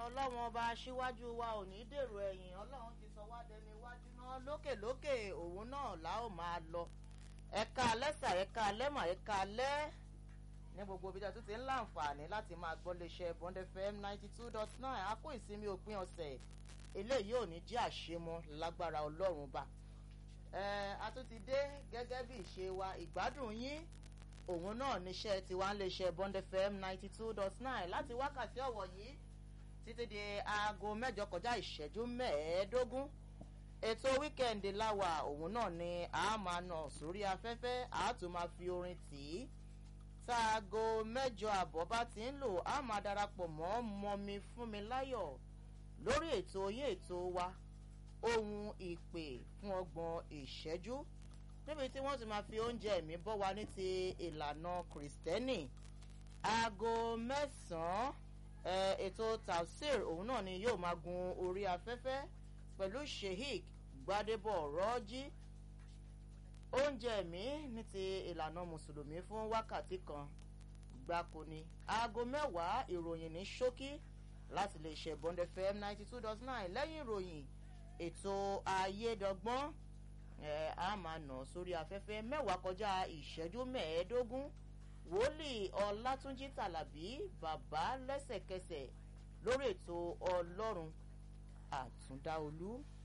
ọlọ́run ọba aṣíwájú wa ò ní dèrò ẹ̀yìn ọlọ́run ti sọ wá dẹni iwájú náà lókèlókè òun náà la ó máa lọ ẹ̀ka alẹ́sà ẹ̀ka alẹ́mà ẹ̀ka alẹ́ ní gbogbo ibi tí a tún ti ń láǹfààní láti máa gbọ́ léṣe bond fm ninety two dot nine a kó ìsinmi òpin ọ̀sẹ̀ eléyìí ò ní jẹ́ àṣemọ lágbára ọlọ́run bá a tún ti dé gẹ́gẹ́ bí ìṣe wa ìgbádùn yín òun náà níṣẹ́ tiwa ń léṣe bond fm ninety two dot nine láti wákàtí ọ̀wọ̀ yìí títí di aago mẹ́jọ kọjá ìṣẹ́jú mẹ́ẹ̀ẹ́dógún ètò wíkẹ́ndì láwà òun náà ni a máa nà sórí afẹ́fẹ́ a tún máa fi orin tì í táago mẹ́jọ àbọ̀ bá ti ń lò a máa darapọ̀ mọ́ mọ́mi fún mi láyọ̀ lórí ètò yín ètò wa ohun ìpè fún ọgbọ̀n ìṣẹ́jú níbi tí wọ́n ti máa fi oúnjẹ ẹ̀mí bọ́ wa ní ti ìlànà kìrìsìtẹ́nì aago mẹ́sàn-án ètò tafsir òun náà ni yóò máa gun orí afẹ́fẹ́ pẹ̀lú sheik gbadebo rọ́jí oúnjẹ ẹ̀mí ní ti ìlànà mùsùlùmí fún wákàtí kan gbáko ni aago mẹ́wàá ìròyìn ní ṣókí láti lè ṣe bond fm ninety two dot nine lẹ́yìn ìròyìn ètò ayédọ́gbọ́n ẹ̀ á máa nà sórí afẹ́fẹ́ mẹ́wàá kọjá ìṣẹ́jú mẹ́ẹ̀ẹ́dógún wòlíì ọlátúnjí tàlàbí bàbá lẹ́sẹ̀kẹsẹ̀ lórí ètò ọlọ́run àtúndáolú